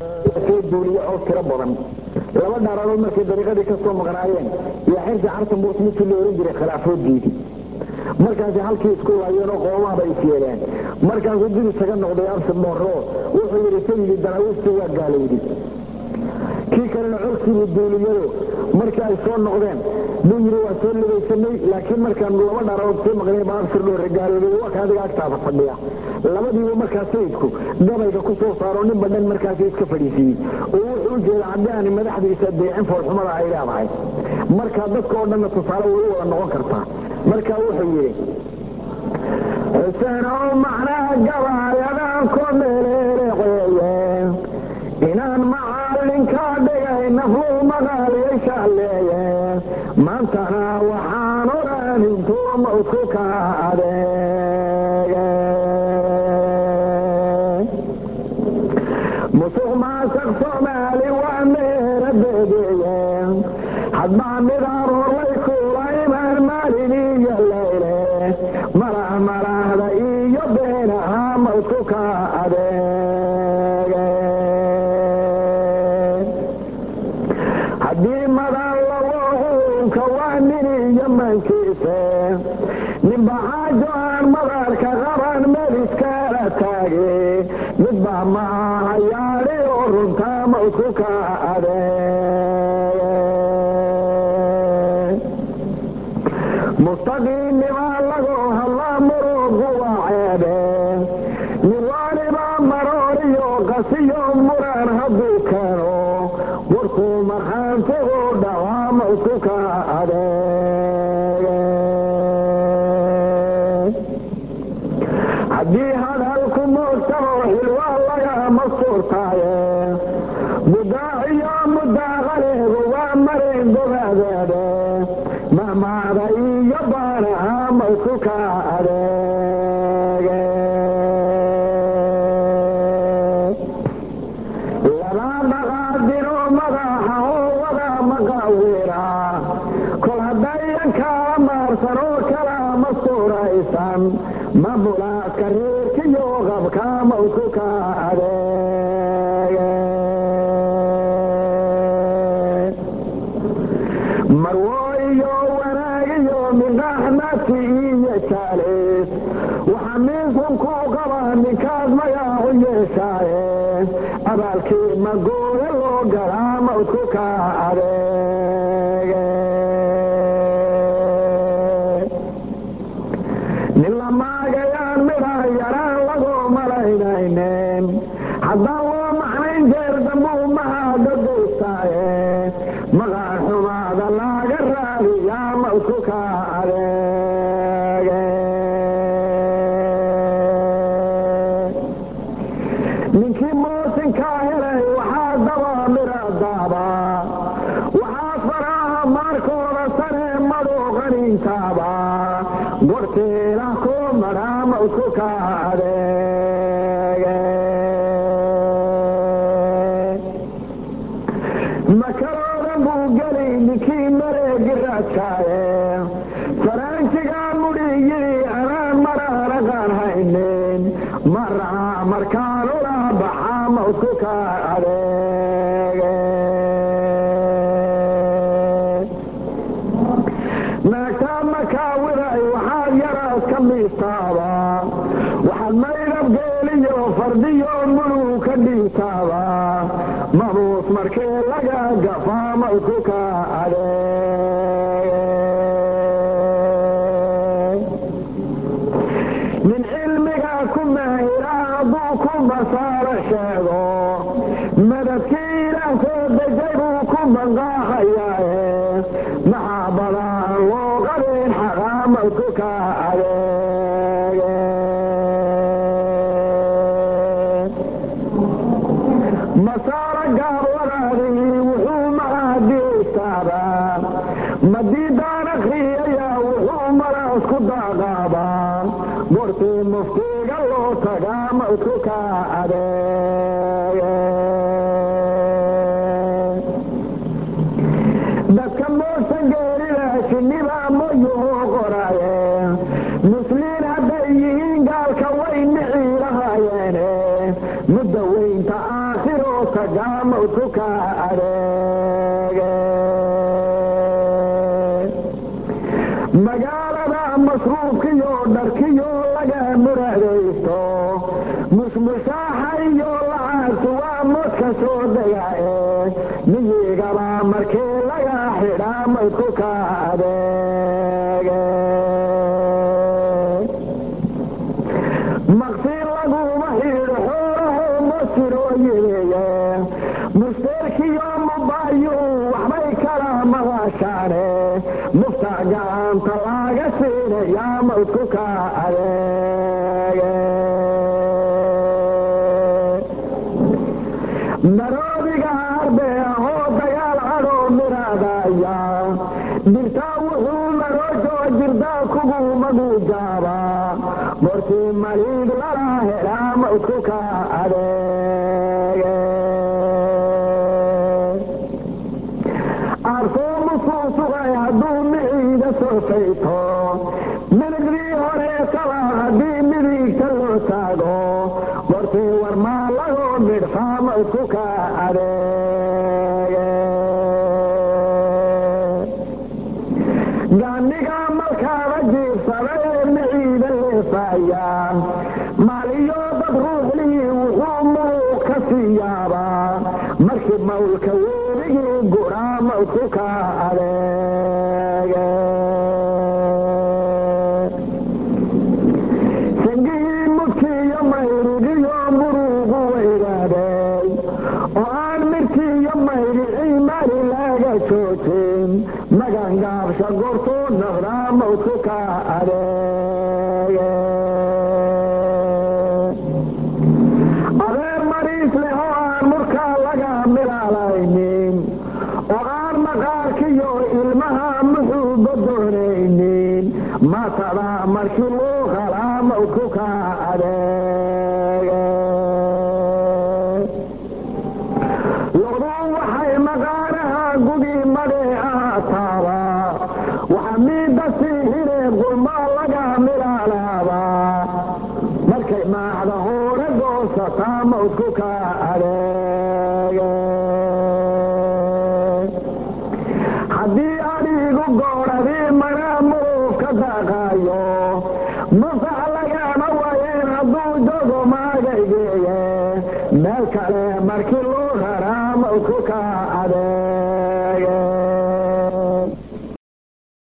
duuliye oo tiro badan laba dhaaradood markay dariiqadii ka soo maqnaayeen iyo xirsi cartambuus midkii la ohan jiray khilaafooddiidii markaasi halkii isku laayeenoo qoomahaba is yeeleen markaasuu dib isaga noqday absi boorro wuxuu yidhi sayidii daraawiishtii waa gaalowdi kii kalena codkiibuu duuliyado markii ay soo noqdeen buu yidhi waa soo libaysanay laakiin markaan laba dhaaradood sii maqnay baa absir dhoorre gaaloobay waa ka adiga agtaada fadhiya labadiiba markaa sayidku gabayga ku soo saaro nin badhan markaasi iska fadhiisiiyey oo wuxuu u jeeda haddii aani madaxdiisa deecin foolxumada ay leedahay markaa dadka oo dhanna tusaale way u wada noqon kartaa marka wuxuu yidhi xusenow macnaha gabaayadaan ku meleeleqeeye inaan macallinkaa dhigay nafluu maqaaliyay shaalleeye maantana waxaan odhan intuu mawdku ka adeege musuq maasaq soomaali waa meera beegeeye hadbaa midaan horlay kuula imaan maalin iyo layle malah malahda iyo beenaha mawdku ka adeege haddii madan lagu xuunka waa nin iyo mankiise ninba xaajo aan madarka qaban meliskala taage midba maaha yaadhi oo runtaa mawdku ka adeege mustaqiimnimaa lagu hadlaa murugu waa ceebe nin waaliba marooriyo qasiyo muran hadduu keeno warkuu markhaantigu dhawaa mawdku ka adeege haddii hadalku moogtamo xilwaa lagama suurtaaye mudaaciyo mudaaqaleegu waa marin gobaadeede mahmaada iyo baanaha mawdku ka adeege labaa dhaqaadino madaxa oo wada maqawira kol haddayan kala maarsan oo kala ma suuraysan mabulaaska reerkiyo qabka mawdku ka adeege marwooyo wanaagiyo midhaxnati iyo jaalees waxa miisun ku qaba ninkaad magaacu yeeshaaye abaalkii magooya loo galaa mawdku ka adeege nin la maagayaan midhaan yaraan lagu malaynaynen haddaan loo macnayn jeer dambuu mahaada duystaaye maqaan xumaada laga raadiyaa mawdku ka adeege ninkii moosinkaa helay waxaa daba mira daaba waxaa faraha maarkooda sare maduuqanintaaba gortiila ku madhaa mawdku ka adeege makaroodan buu geli ninkii mareegi raadkaaye faraanjigaa mudhi yidhi anaan maraanaqaan haynin maraha markaanula baxaa mawdku ka adeege naagtaa makaawiday waxaad yaraad ka miistaaba waxaad maydhab geeliyo fardiyo muluu ka dhiibtaaba mabuus markii laga gafaa mawdku ka adeege nin cilmiga ku maahira hadduu ku basaaro sheego madadkii ilaah soo dejay buu ku banqaaxayaaye maxaa badaan loo qabin xaqaa mawdku ka adeege masaaro gaabwadaadii wuxuu mahadiistaabaa madiidaan akhriyayaa wuxuu maraas ku daaqaabaa gortii muftiga loo tagaa mawdku ka adeege dadka moosan geerida shinnibaa moyuhu qoraaye musliin hadday yihiin gaalka way nixii lahaayeene mudda weynta aakhiroo tag maragaa mawdku ka adeege magaalada masruufkiyo dharkiyo laga muradaysto mushmushaaxayo lacagtu waa modka soo dega ee miyigaba markii laga xidhaa maydku ka adeege maqsi laguma xidho xoolaho masirooyeye musteerkiyo mubayu waxbay kala maqashaane mufta gacanta laga siinayaa maydku ka adeege naroodiga arbee ahoo dagaal cadhoo miraadaya dirtaa wuxuu marojoo jirdaa kugu magujaaba mortii maliid lala helaa maydku ka adeege arsoo musuu sugay hadduu miciida soofayto midigdii horeetaba haddii midigta loo taago mortii warmaa lagoo midhfaa maydku ka adeege gaaniga malkaaba jiibsada ee miciida leefaya maaliyo dad ruuxlii wuxuu muluq ka siiyaabaa markii mawlka weligii guraa maydku ka adeege sangihii mudkiiyo mayrigiyo muruugu weydaadey oo aan midkiiyo mayricii mari laga joojin magangaabsha gortuu noqdaa mawdku ka adeege adeer mariis leh oo aan murkaa laga milaalaynin oo aan maqaarkiyo ilmaha muxuuba doonaynin matada markii luu qalaa mawdku ka adeege loduu waxay maqaanaha gugi madhee ahaataaba waxa miidda siihiree gulmaa laga milaalaaba markay maacda hoore goosataa mawdku ka adeege haddii adhiigu goodhadii mana muruf ka daaqaayo masax lagama wayeen hadduu jogo maagaygeeye meel kale markii loo raraa mawdku